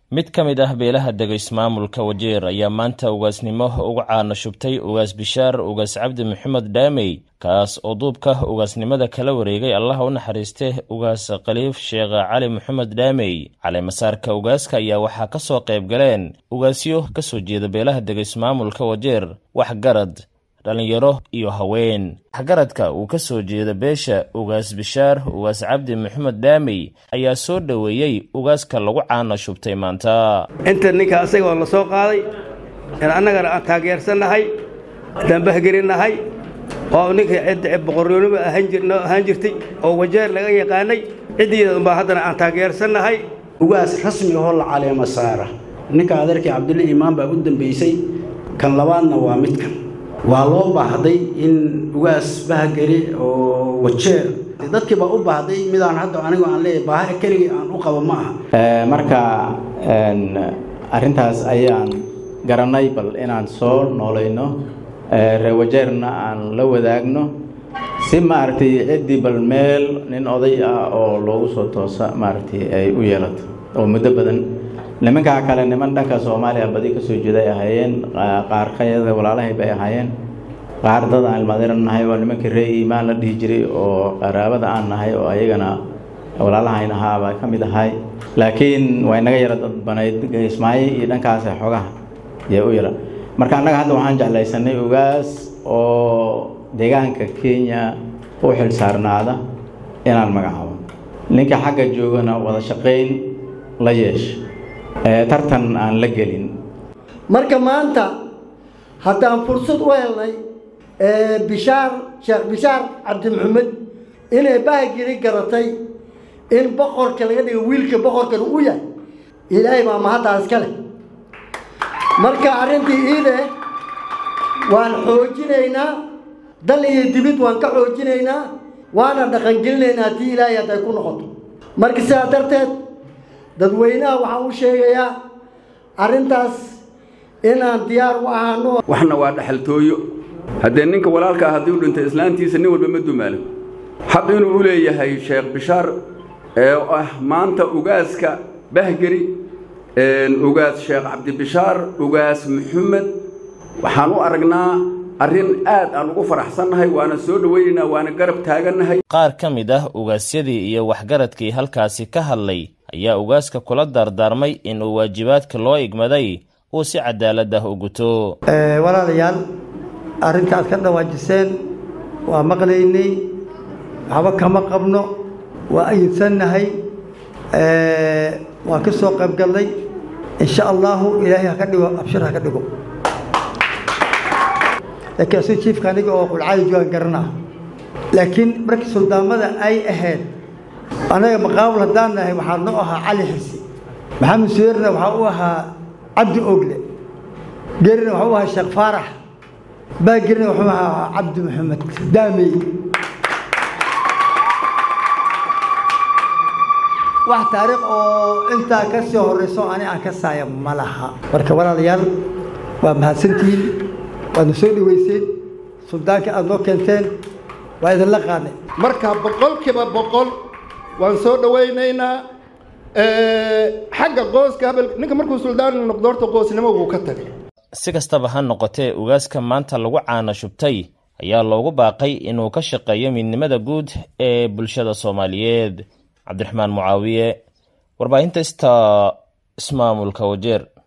mid ka mid ah beelaha dega ismaamulka wajeer ayaa maanta ugaasnimo uga caano shubtay ugaas bishaar ugaas cabdi maxamed dhaamey kaas oo duubka ugaasnimada kala wareegay allaha u naxariiste ugaas khaliif sheekh cali maxamed dhaamey caleemasaarka ugaaska ayaa waxaa ka soo qayb galeen ugaasyo ka soo jeeda beelaha dega ismaamulka wajeer waxgarad dhallinyaro iyo haween waxgaradka uu ka soo jeeda beesha ugaas bishaar ugaas cabdi maxamed dhaamey ayaa soo dhoweeyey ugaaska lagu caano shubtay maanta inta ninka asaga oo la soo qaaday in annagana aan taageersannahay dambahgelinnahay oo ninka cidda boqoryoonima ahaan jirtay oo wajeer laga yaqaanay ciddiida unbaa haddana aan taageersannahay ugaas rasmi ahoo la caleema saara ninka adeerkii cabdulle iimaan baa u dambaysay kan labaadna waa midkan waa loo baahday in ugaas bahgeli oo wajeer dadkii baa u baahday midaan hadda anigu aan leeyahay baaha keligii aan u qabo ma aha marka arrintaas ayaan garanay bal inaan soo noolayno reer wajeerna aan la wadaagno si maaragtay ciddii bal meel nin oday ah oo loogu soo toosa maaragtay ay u yeelato oo muddo badan nimankaa kale niman dhanka soomaaliya badi ka soo jeeda ay ahaayeen qaar kayada walaalahay bay ahaayeen qaar dad aan ilmaadiran nahay waa nimankii ree iimaan la dhihi jiray oo qaraabada aan nahay oo ayagana walaalahayn ahaabaa ka mid ahay laakiin waa inaga yara dadbanayd ismaayo iyo dhankaasa xogaha yee u yara marka annaga hadda waxaan jeclaysanay ugaas oo deegaanka kenya u xil saarnaada inaan magacaabo ninka xagga joogana wada shaqayn la yeesha tartan aan la gelin marka maanta haddaan fursad u helnay bishaar sheekh bishaar cabdi maxamed inay bahageli garatay in boqorka laga dhigo wiilka boqorkan u yahay ilaahay baa mahaddaas ka leh marka arrintii iide waan xoojinaynaa dal iyo dibid waan ka xoojinaynaa waana dhaqangelinaynaa tii ilaahay hadday ku noqoto marka sidaa darteed dadweynaha waxaan u sheegayaa arrintaas inaan diyaar u ahaano waxna waa dhexaltooyo haddee ninka walaalka ah haddii u dhintay islaantiisa nin walba ma dumaalo xaq inuu u leeyahay sheekh bishaar ee ah maanta ugaaska bahgeri ugaas sheekh cabdibishaar ugaas maxamed waxaan u aragnaa arrin aad aan ugu faraxsannahay waana soo dhowaynaynaa waana garab taagannahay qaar ka mid ah ugaasyadii iyo waxgaradkii halkaasi ka hadlay ayaa ugaaska kula daardaarmay inuu waajibaadka loo igmaday uu si cadaalad ah u guto walaalayaal arrinta aad ka dhawaajiseen waa maqlaynay waxba kama qabno waa ayidsannahay waan ka soo qayb gallay insha allaahu ilaahay haka dhigo abshir haka dhigo laakiin asu jiifka aniga oo qulcaadi joogan garanaa laakiin markii suldaamada ay ahayd anaga maqaabul haddaan nahay waxaa noo ahaa cali xirsi maxamed suyeerna waxaa u ahaa cabdi ogle gerina waxaa u ahaa sheekh faarax baagirina wuxuu ahaa cabdi maxamed daamey wax taariikh oo intaa ka sii horrayso ani aan ka saaya ma laha marka walaalayaal waa mahadsantihiin waadna soo dhaweyseen suldaanka aada noo keenteen waa idinla qaadnay marka boqolkiiba boqol waan soo dhawaynaynaa xagga qooska habel ninka markuu suldaan noqdo horta qoosnimo wuu ka tagay si kastaba ha noqotee ugaaska maanta lagu caano shubtay ayaa loogu baaqay inuu ka shaqeeyo midnimada guud ee bulshada soomaaliyeed cabdiraxmaan mucaawiye warbaahinta ista ismaamulka wajeer